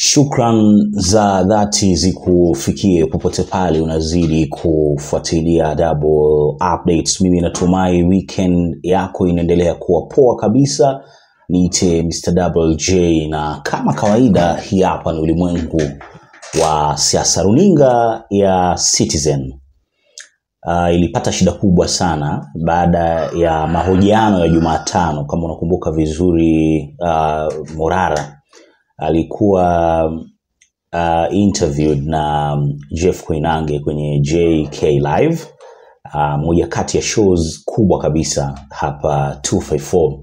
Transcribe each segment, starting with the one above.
Shukran za dhati zikufikie popote pale unazidi kufuatilia Double Updates. Mimi natumai weekend yako inaendelea kuwa poa kabisa. Niite Mr. Double J, na kama kawaida, hii hapa ni ulimwengu wa siasa. Runinga ya Citizen uh, ilipata shida kubwa sana baada ya mahojiano ya Jumatano. Kama unakumbuka vizuri, uh, Morara alikuwa uh, interviewed na Jeff Koinange kwenye JK Live, uh, moja kati ya shows kubwa kabisa hapa 254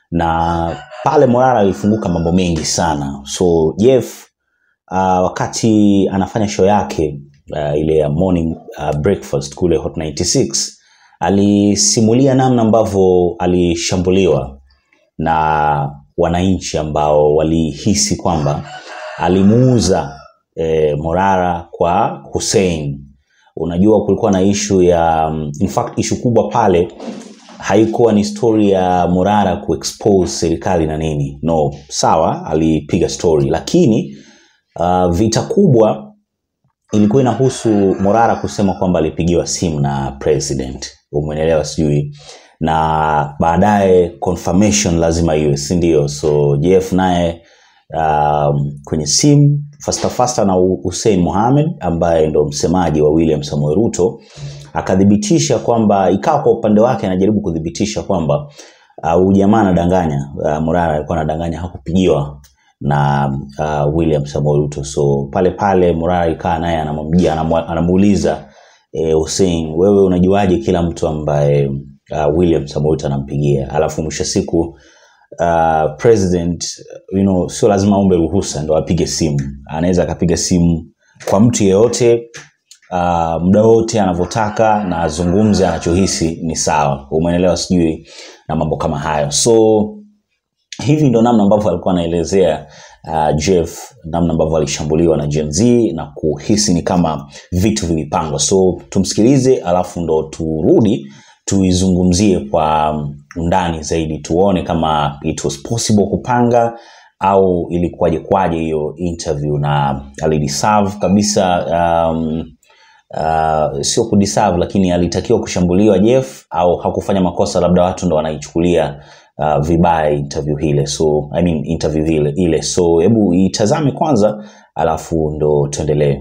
na pale Morara alifunguka mambo mengi sana. So Jeff uh, wakati anafanya show yake uh, ile ya morning uh, breakfast kule Hot 96 alisimulia namna ambavyo alishambuliwa na wananchi ambao walihisi kwamba alimuuza e, Morara kwa Hussein. Unajua kulikuwa na ishu ya in fact ishu kubwa pale haikuwa ni story ya Morara kuexpose serikali na nini, no, sawa, alipiga story, lakini uh, vita kubwa ilikuwa inahusu Morara kusema kwamba alipigiwa simu na president, umeelewa sijui na baadaye confirmation lazima iwe si ndio so jeff naye um, kwenye simu fasta fasta na hussein mohamed ambaye ndo msemaji wa william samuel ruto akathibitisha kwamba ikawa kwa upande wake anajaribu kuthibitisha kwamba huyu uh, jamaa anadanganya uh, morara alikuwa anadanganya hakupigiwa na uh, william samuel ruto so pale pale morara ikaa naye anamwambia anamuuliza eh, hussein wewe unajuaje kila mtu ambaye uh, William Samoei anampigia, alafu mwisho siku uh, president you know, sio lazima aombe ruhusa ndo apige simu. Anaweza akapiga simu kwa mtu yeyote uh, muda wote anavyotaka na azungumze anachohisi ni sawa, umeelewa? Sijui na mambo kama hayo. So hivi ndo namna ambavyo alikuwa anaelezea uh, Jeff namna ambavyo alishambuliwa na Gen Z na kuhisi ni kama vitu vilipangwa. So tumsikilize, alafu ndo turudi tuizungumzie kwa undani zaidi tuone kama it was possible kupanga au ilikuwaje kwaje hiyo interview na alideserve kabisa um, uh, sio kudeserve lakini alitakiwa kushambuliwa jeff au hakufanya makosa labda watu ndo wanaichukulia uh, vibaya interview ile so I mean interview ile, ile. so hebu itazame kwanza alafu ndo tuendelee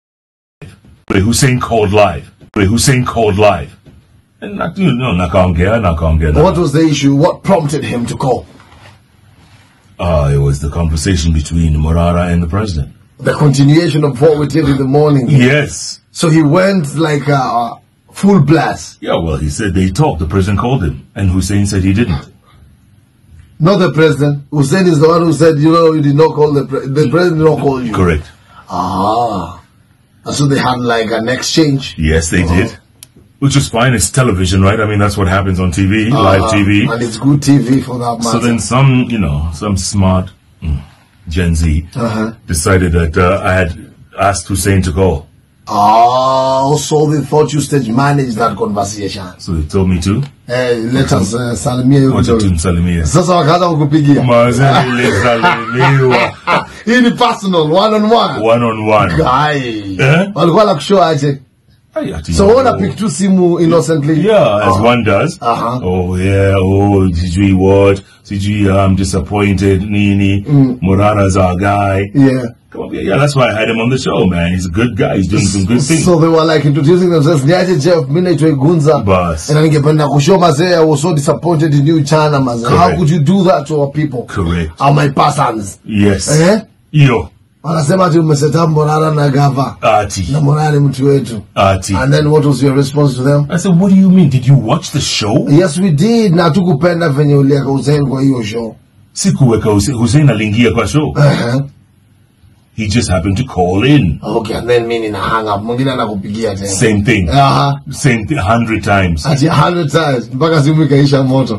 Hussein called live. Hussein called live. And not, you know, nakaongea, nakaongea. What was the issue? What prompted him to call? Uh, it was the conversation between Morara and the president. The continuation of what we did in the morning. Yes. So he went like a uh, full blast. Yeah, well, he said they talked. The president called him. And Hussein said he didn't. Not the president. Hussein is the one who said, you know, you did not call the pre- the president did not call you. Correct. Ah. And so they had like an exchange. Yes, they did. Which is fine. It's television, right? I mean, that's what happens on TV, live Ah, TV. And it's good TV for that matter. So then some, you know, some smart mm, Gen Z Uh-huh. decided that uh, I had asked Hussein to call. Ah, so they thought you stage managed that conversation. So they told me to. Eh, let us uh, salimia hiyo Wacha kidogo. tumsalimie. Sasa wakaanza kukupigia. Mazee nilisalimiwa. Hii ni personal one on one. One on one. Guy. Eh? Walikuwa na kushow aje. Ay, ati So yo. una pick tu simu innocently. Yeah, as Ah. one does. Uh-huh. Oh yeah, oh sijui what, sijui I'm disappointed, nini, Morara's our guy. Yeah. Come on, yeah, yeah, that's why I had him on the show, man. He's a good guy. He's doing some good things. So they were like introducing themselves. Niaje Jeff, mimi naitwa Igunza. Bas. Na ningependa kushow mazee, I was so disappointed in you chana mazee. How Correct. could you do that to our people? Correct. Are my persons. Yes. Eh? Yo, Wanasema ati umeseta Morara na Gava. Ati, Na Morara ni mtu wetu. Ati. And then what was your response to them? I said, what do you mean? Did you watch the show? Yes we did. Na tukupenda venye ulieka Hussein kwa hiyo show. Sikuweka Hussein, Hussein aliingia kwa show. Uh-huh. He just happened to call in. Okay, and then mimi nina hang up. Mwingine anakupigia tena. Same thing. Aha. Same thing, hundred times. Ati 100 times mpaka simu ikaisha moto.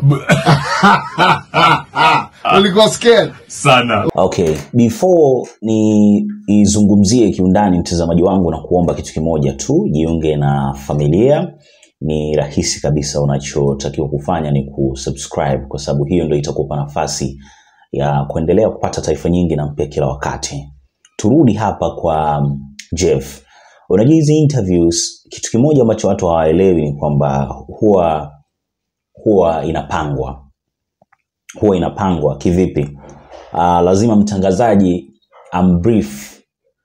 Ulikuwa scared? Sana. Okay, before ni izungumzie kiundani mtazamaji wangu na kuomba kitu kimoja tu, jiunge na familia. Ni rahisi kabisa, unachotakiwa kufanya ni kusubscribe, kwa sababu hiyo ndio itakupa nafasi ya kuendelea kupata taarifa nyingi na mpya kila wakati. turudi hapa kwa um, Jeff. Unajua hizi interviews, kitu kimoja ambacho watu hawaelewi ni kwamba huwa huwa inapangwa huwa inapangwa kivipi? Uh, lazima mtangazaji ambrief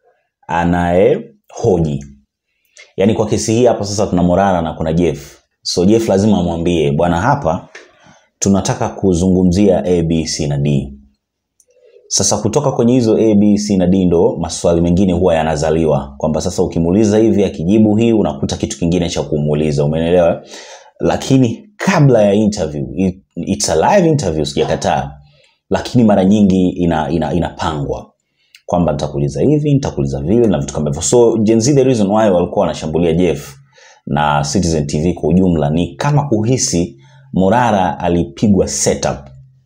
anayehoji. Yaani kwa kesi hii hapa sasa tuna Morara na kuna Jeff. So Jeff lazima amwambie bwana, hapa tunataka kuzungumzia A, B, C na D. Sasa kutoka kwenye hizo A, B, C na D ndo maswali mengine huwa yanazaliwa, kwamba sasa ukimuuliza hivi akijibu hii unakuta kitu kingine cha kumuuliza, umeelewa? Lakini kabla ya interview, it, it's a live interview, sijakataa, lakini mara nyingi ina, ina, inapangwa kwamba nitakuuliza hivi, nitakuuliza vile na vitu kama hivyo. So Gen Z, the reason why walikuwa wanashambulia Jeff na Citizen TV kwa ujumla ni kama kuhisi Morara alipigwa setup.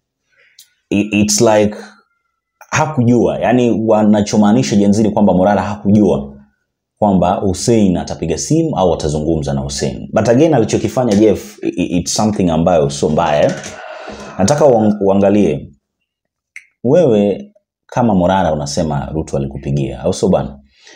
I- It's like hakujua, yani wanachomaanisha Gen Z ni kwamba Morara hakujua kwamba Hussein atapiga simu au atazungumza na Hussein. But again alichokifanya Jeff i- i- it's something ambayo sio mbaya. eh. Nataka uang- uangalie wewe kama Morara unasema Ruto alikupigia au sio bana?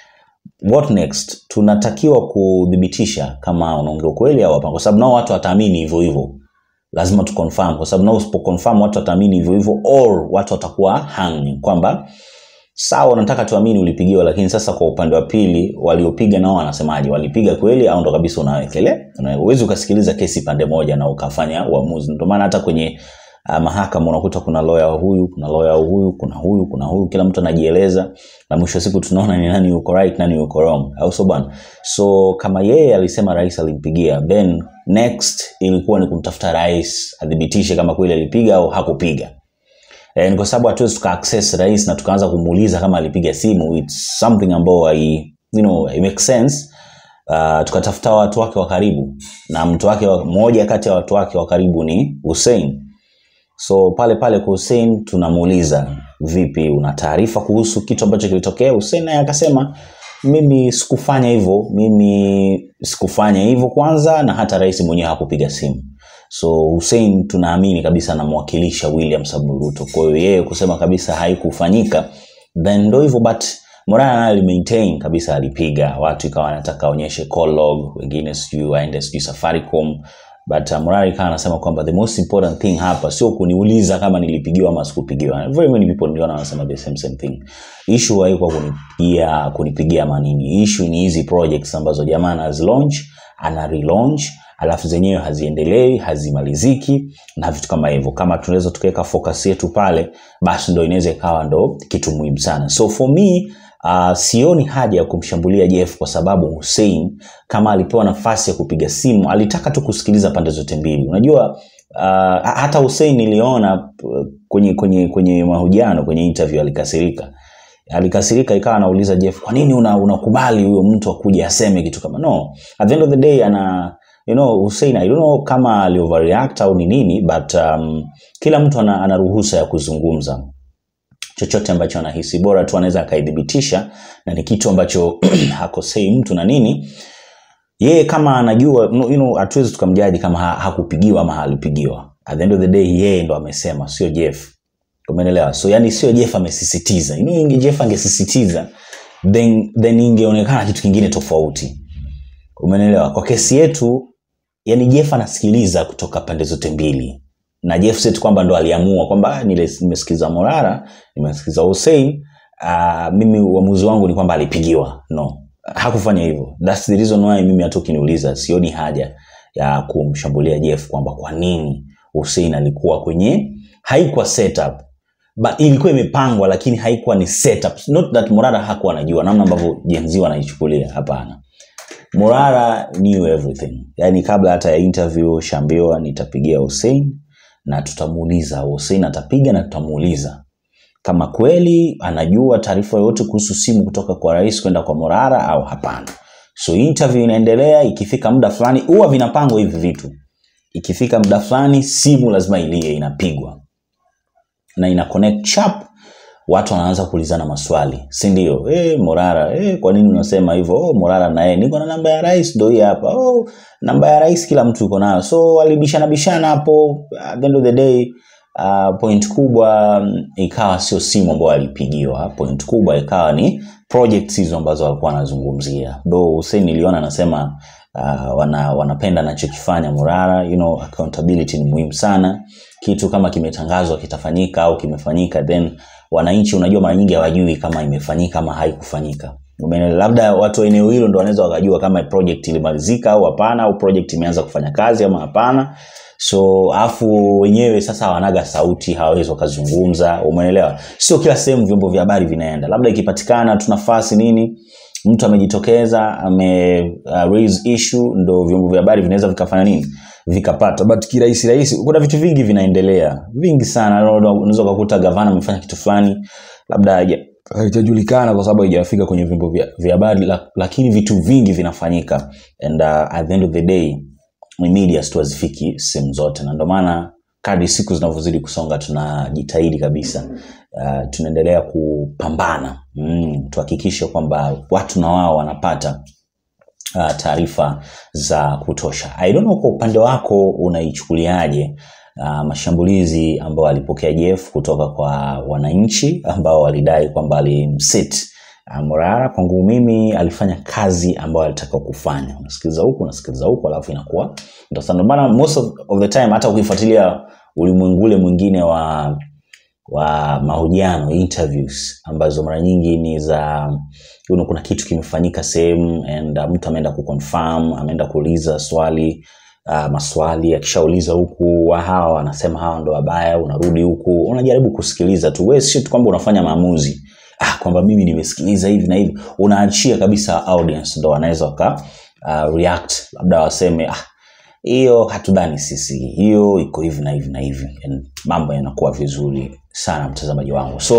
What next? Tunatakiwa kudhibitisha kama unaongea ukweli au hapana, kwa sababu nao watu wataamini hivyo hivyo. Lazima tu confirm, kwa sababu nao usipo confirm watu wataamini hivyo hivyo, or watu watakuwa hanging kwamba sawa, unataka tuamini ulipigiwa, lakini sasa kwa upande wa pili waliopiga nao wanasemaje? Walipiga kweli au ndo kabisa unawekele? Huwezi ukasikiliza kesi pande moja na ukafanya uamuzi. Ndio maana hata kwenye uh, mahakama unakuta kuna lawyer wa huyu, kuna lawyer wa huyu, kuna huyu, kuna huyu, kila mtu anajieleza, na mwisho wa siku tunaona ni nani yuko right, nani yuko wrong, au sio bwana? So kama yeye alisema rais alimpigia, then next ilikuwa ni kumtafuta rais athibitishe kama kweli alipiga au hakupiga. Eh, ni kwa sababu hatuwezi tuka access rais na tukaanza kumuuliza kama alipiga simu. It's something ambayo hai, you know, it makes sense. Uh, tukatafuta watu wake wa karibu na mtu wake wa- mmoja kati ya watu wake wa karibu ni Hussein. So pale pale kwa Hussein tunamuuliza, vipi, una taarifa kuhusu kitu ambacho kilitokea? Hussein naye akasema mimi sikufanya hivyo, mimi sikufanya hivyo kwanza, na hata rais mwenyewe hakupiga simu. So Hussein tunaamini kabisa anamwakilisha William Samoei Ruto. Kwa hiyo yeye kusema kabisa haikufanyika, then ndo hivyo, but Morana naye alimaintain kabisa alipiga watu, ikawa anataka aonyeshe call log, wengine sijui waende sijui Safaricom but uh, Morari ikawa anasema kwamba the most important thing hapa sio kuniuliza kama nilipigiwa ama sikupigiwa. Very many people niliona wanasema the same same thing. Issue haikuwa kunipigia kunipigia manini. Issue ni hizi projects ambazo jamaa anazi launch, ana relaunch alafu zenyewe haziendelei hazimaliziki na vitu kama hivyo kama tunaweza tukaweka focus yetu pale basi ndo inaweza ikawa ndo kitu muhimu sana so for me uh, sioni haja ya kumshambulia Jeff kwa sababu Hussein kama alipewa nafasi ya kupiga simu alitaka tu kusikiliza pande zote mbili unajua uh, hata Hussein niliona uh, kwenye kwenye kwenye mahojiano kwenye interview alikasirika alikasirika ikawa anauliza Jeff kwa nini una- unakubali huyo mtu akuje aseme kitu kama no at the end of the day ana you know Hussein I don't know kama ali overreact au ni nini but um, kila mtu ana, ana ruhusa ya kuzungumza chochote ambacho anahisi bora tu anaweza akaidhibitisha na ni kitu ambacho hakosei mtu na nini yeye kama anajua no, you know, hatuwezi tukamjaji kama ha, hakupigiwa ama alipigiwa at the end of the day yeye ndo amesema sio Jeff umeelewa so yani sio Jeff amesisitiza you know, inge Jeff angesisitiza then, then ingeonekana kitu kingine tofauti umeelewa kwa kesi yetu yani Jeff anasikiliza kutoka pande zote mbili na Jeff set kwamba ndo aliamua kwamba "Ah, nile- nimesikiza Morara nimesikiza Hussein uh, mimi uamuzi wangu ni kwamba alipigiwa no hakufanya hivyo that's the reason why mimi hata ukiniuliza sioni haja ya kumshambulia Jeff kwamba kwa nini Hussein alikuwa kwenye haikuwa setup but ilikuwa imepangwa lakini haikuwa ni setup not that Morara hakuwa anajua namna ambavyo Gen Z wanaichukulia hapana Morara knew everything. Yaani kabla hata ya interview shambiwa nitapigia Hussein na tutamuuliza. Hussein atapiga na tutamuuliza kama kweli anajua taarifa yoyote kuhusu simu kutoka kwa rais kwenda kwa Morara au hapana. So interview inaendelea, ikifika muda fulani huwa vinapangwa hivi vitu. Ikifika muda fulani simu lazima ilie inapigwa na ina connect chap watu wanaanza kuulizana maswali si ndio eh morara eh kwa nini unasema hivyo oh morara na yeye niko na namba ya rais ndio hii hapa oh namba ya rais kila mtu yuko nayo so walibishana bishana hapo at the end of the day uh, point kubwa mm, ikawa sio simu ambayo alipigiwa point kubwa ikawa ni projects hizo ambazo walikuwa wanazungumzia do Hussein niliona anasema uh, wana, wanapenda anachokifanya Murara you know, accountability ni muhimu sana kitu kama kimetangazwa kitafanyika au kimefanyika then wananchi unajua mara nyingi hawajui kama imefanyika ama haikufanyika Umeelewa? labda watu wa eneo hilo ndo wanaweza wakajua kama project ilimalizika au hapana au project imeanza kufanya kazi ama hapana so afu wenyewe sasa hawanaga sauti hawawezi wakazungumza umeelewa sio kila sehemu vyombo vya habari vinaenda labda ikipatikana tu nafasi nini mtu amejitokeza ame uh, raise issue ndo vyombo vya habari vinaweza vikafanya nini vikapata but kirahisi rahisi kuna vitu vingi vinaendelea vingi sana unaweza ukakuta gavana amefanya kitu fulani labda haija- haijajulikana kwa sababu haijafika kwenye vyombo vya vya habari la- lakini vitu vingi vinafanyika and uh, at the end of the day ni media tu hazifiki sehemu zote na ndio maana kadri siku zinavyozidi kusonga tunajitahidi kabisa uh, tunaendelea kupambana mm, tuhakikishe kwamba watu na wao wanapata uh, taarifa za kutosha i don't know kwa upande wako unaichukuliaje uh, mashambulizi ambayo alipokea jeff kutoka kwa wananchi ambao walidai kwamba alimsit uh, morara kwangu mimi alifanya kazi ambayo alitakiwa kufanya unasikiliza huku unasikiliza huku alafu inakuwa ndio sana. Ndio maana most of, of the time hata ukifuatilia ulimwengu ule mwingine wa wa mahojiano interviews ambazo mara nyingi ni za you know, kuna kitu kimefanyika sehemu and uh, mtu ameenda kuconfirm ameenda kuuliza swali uh, maswali akishauliza huku wa hawa wanasema hawa ndo wabaya unarudi huku unajaribu kusikiliza tu wewe sio tu kwamba unafanya maamuzi ah, kwamba mimi nimesikiliza hivi na hivi unaachia kabisa audience ndo wanaweza waka uh, react labda waseme ah, hiyo hatudhani sisi hiyo iko hivi na hivi na hivi And mambo yanakuwa vizuri sana mtazamaji wangu so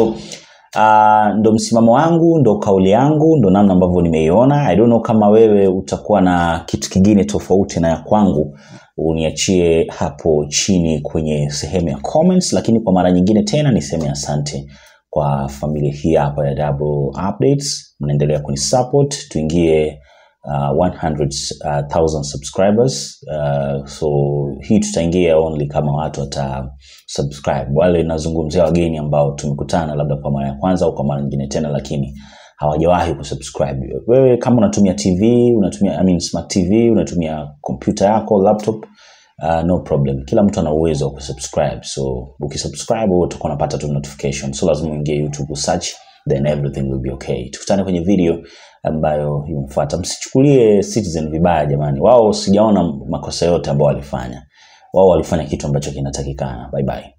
uh, ndo msimamo wangu ndo kauli yangu ndo namna ambavyo nimeiona i don't know kama wewe utakuwa na kitu kingine tofauti na ya kwangu uniachie hapo chini kwenye sehemu ya comments lakini kwa mara nyingine tena niseme asante kwa familia hii hapa ya double updates mnaendelea kunisupport tuingie uh, 100,000 subscribers uh, so hii tutaingia only kama watu wata subscribe wale nazungumzia wageni ambao tumekutana labda kwa mara ya kwanza au kwa mara nyingine tena lakini hawajawahi kusubscribe wewe kama unatumia tv unatumia I mean, smart tv unatumia kompyuta yako laptop uh, no problem kila mtu ana uwezo wa kusubscribe so ukisubscribe wewe utakuwa unapata tu notification so lazima uingie youtube usearch then everything will be okay tukutane kwenye video ambayo imefuata msichukulie citizen vibaya jamani wao sijaona makosa yote ambao walifanya wao walifanya kitu ambacho kinatakikana bye bye